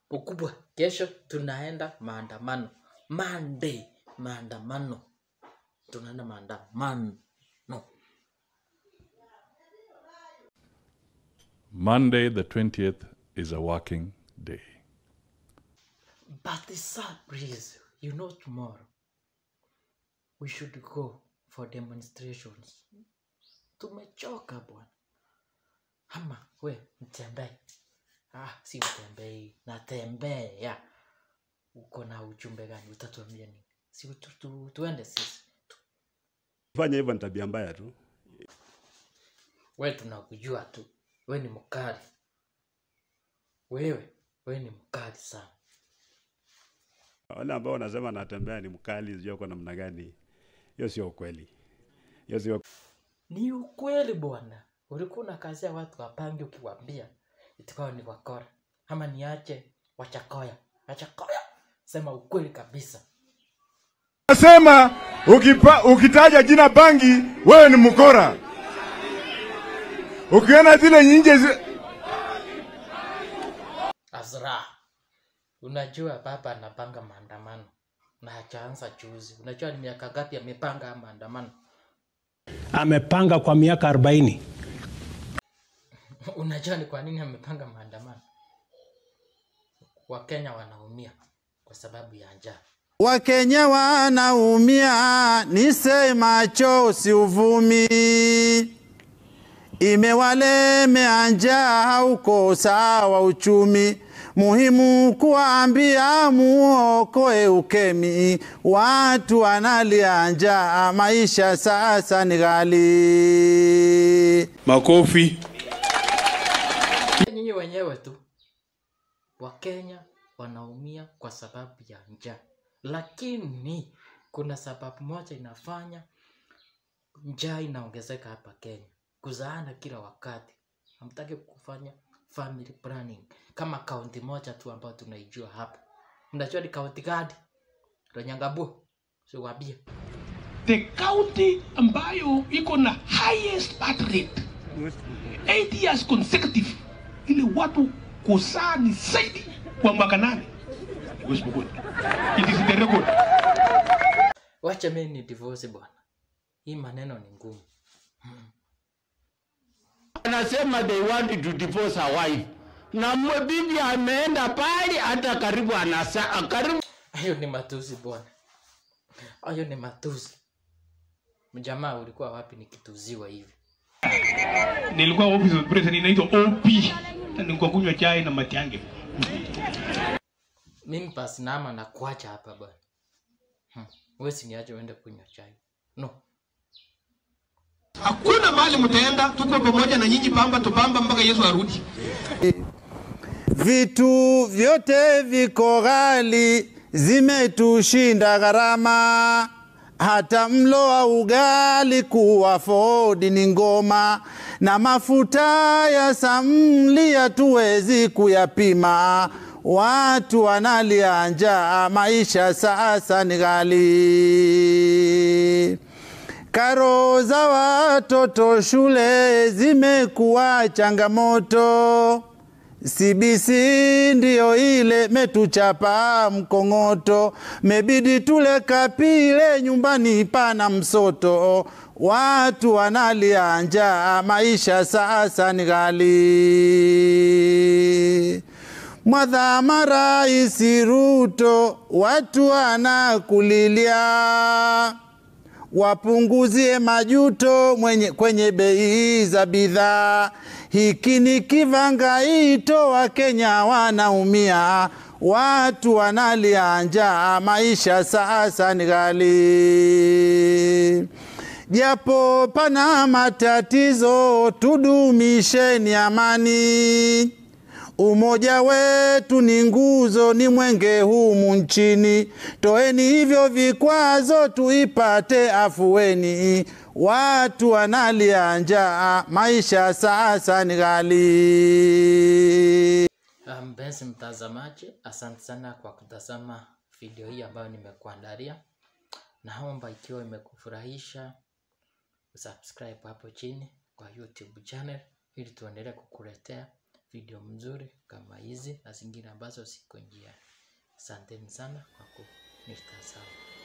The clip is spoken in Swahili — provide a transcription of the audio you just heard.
ukubwa. Kesho tunaenda maandamano. Monday maandamano. Tunaenda maandamano. Monday, the 20th, is a working day. But the sad breeze, you know tomorrow we should go for demonstrations. Tumechoka bwana. Ama we mtembee. Ah, si utembei, natembea. Uko na ujumbe gani? Utatuambia nini? Si tu, tu, tuende sisi. Fanya hivyo ni tabia mbaya tu. We tunakujua tu, we ni mkali. Wewe, we ni mkali sana. Wale ambao wanasema natembea ni mkali, sijui kwa namna gani, hiyo sio ukweli. Hiyo sio Ni ukweli bwana. Ulikuwa unakazia watu wapange ukiwaambia itikao ni wakora ama niache wachakoya. Wachakoya, sema ukweli kabisa. Nasema ukipa, ukitaja jina bangi wewe ni mkora. Ukiona zile nyinje zi... Azra, unajua baba anapanga maandamano na hajaanza juzi. Unajua ni miaka ngapi amepanga haya maandamano? amepanga kwa miaka 40. Unajua ni kwa nini amepanga maandamano? Wakenya wanaumia kwa sababu ya njaa. Wakenya wanaumia, nisemacho si uvumi, imewalemea njaa, hauko sawa uchumi. Muhimu kuambia muokoe ukemi, watu wanalia njaa, maisha sasa ni ghali. Makofi. Nyinyi wenyewe tu Wakenya wanaumia kwa sababu ya njaa, lakini kuna sababu moja inafanya njaa inaongezeka hapa Kenya, kuzaana kila wakati. Hamtaki kufanya family planning kama kaunti moja tu ambayo tunaijua hapa. Mnajua ni kaunti gani? Ronyangabua, siwaambie. the county ambayo iko na highest birth rate 8 years consecutive ili watu kuzaa ni zaidi kwa mwaka nane West Pokot. It is the record. Wacha mimi ni divorce bwana, hii maneno ni ngumu. anasema they want to divorce her wife na mwe bibi ameenda pale hata karibu anasa karibu Hayo ni matusi bwana, hayo ni matusi. Mjamaa, ulikuwa wapi nikituziwa hivi? Nilikuwa office of president inaitwa OP. Na nilikuwa kunywa chai na Matiang'i. Mimi pasi nama na kuacha hapa bwana. Hmm. Wewe siniache uende kunywa chai. No. Hakuna mahali mtaenda, tuko pamoja na nyinyi pamba tupamba mpaka Yesu arudi. Vitu vyote viko ghali, zimetushinda gharama. Hata mlo wa ugali kuwa fodi ni ngoma, na mafuta ya samli hatuwezi kuyapima. Watu wanalia njaa, maisha sasa ni ghali. Karo za watoto shule zimekuwa changamoto. CBC ndiyo ile metuchapa mkong'oto, mebidi tule kapile nyumbani pana msoto, watu wanalia njaa, maisha sasa ni ghali. Mwadhama Rais Ruto, watu wanakulilia wapunguzie majuto mwenye, kwenye bei za bidhaa. Hiki ni kivangaito, Wakenya wanaumia, watu wanalia njaa, maisha sasa ni ghali. Japo pana matatizo, tudumisheni amani. Umoja wetu ni nguzo, ni mwenge humu nchini. Toeni hivyo vikwazo, tuipate afueni. Watu wanalia njaa, maisha sasa ni ghali. Ah, Mpenzi mtazamaji, asante sana kwa kutazama video hii ambayo nimekuandalia. Naomba ikiwa imekufurahisha subscribe hapo chini kwa YouTube channel ili tuendelee kukuletea video mzuri kama hii. hizi na zingine ambazo ziko njiani. Asanteni sana kwa kunitazama.